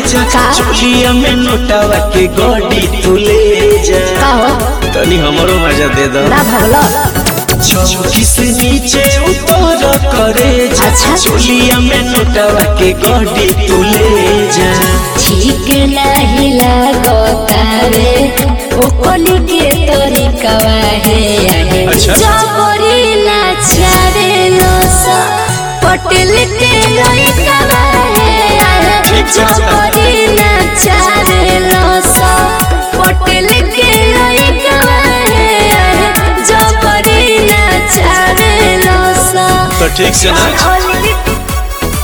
जा का? चोलिया में नोटावा के गोडी तू ले जा का हो तनी हमरो मजा दे दो ना भगलो चौकी से नीचे उतर करे जा अच्छा। चोलिया में नोटावा के गोडी तू ले जा ठीक नहीं लागतावे ओकनी के तरीकावा है अच्छा। जबरी नाचारे लोसा पटेल के लइकावा है ठीक छै। जबरी नाचारे लोसा पटेल के लइकावा है जबरी नाचारे लोसा तो ठीक से नाच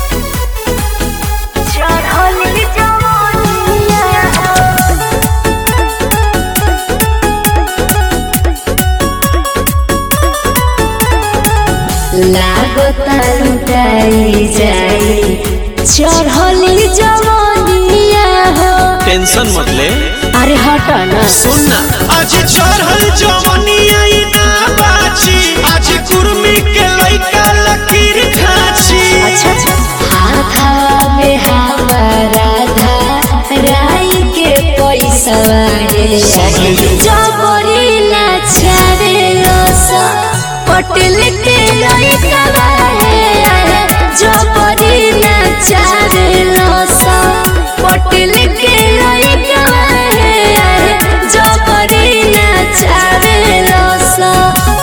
लागता लुटाई जाई चढ़ली जवनिया हो टेंशन मत ले अरे हट ना सुन ना आज चढ़ल जवनिया ई ना बाची आज कुर्मी के लइका लकीर खाची अच्छा अच्छा हाथा में हमारा धा राई के पैसा सब ले लो। जबरी नाचारे लोसा पटेल के लइका है जबरी नाचारे लोसा पटेल के लइका है जबरी नाचारे लोसा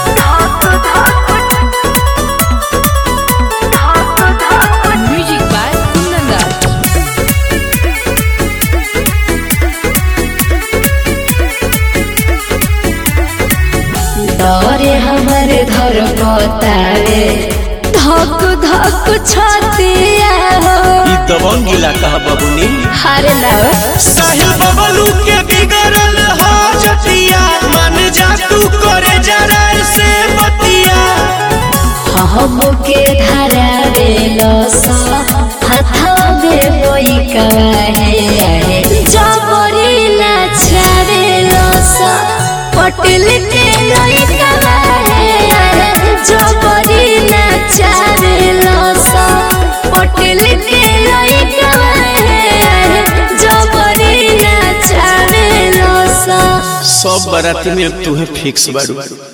Music by Nanda. डरे हमर धर बतावे धक धक छतिया हो ई दबंग इलाका है बबुनी हरे लाओ साहिल बबलू के बिगड़ल हो जतिया मन जा तू करे जरा से बतिया हम के धारा बेलो सा हाथा में कोई कहे जबरी नाचारे लोसा पटेल के लइका है जबरी नाचारे लोसा पटेल के लइका है जबरी नाचारे लोसा सब बाराती में तू है फिक्स बाड़ू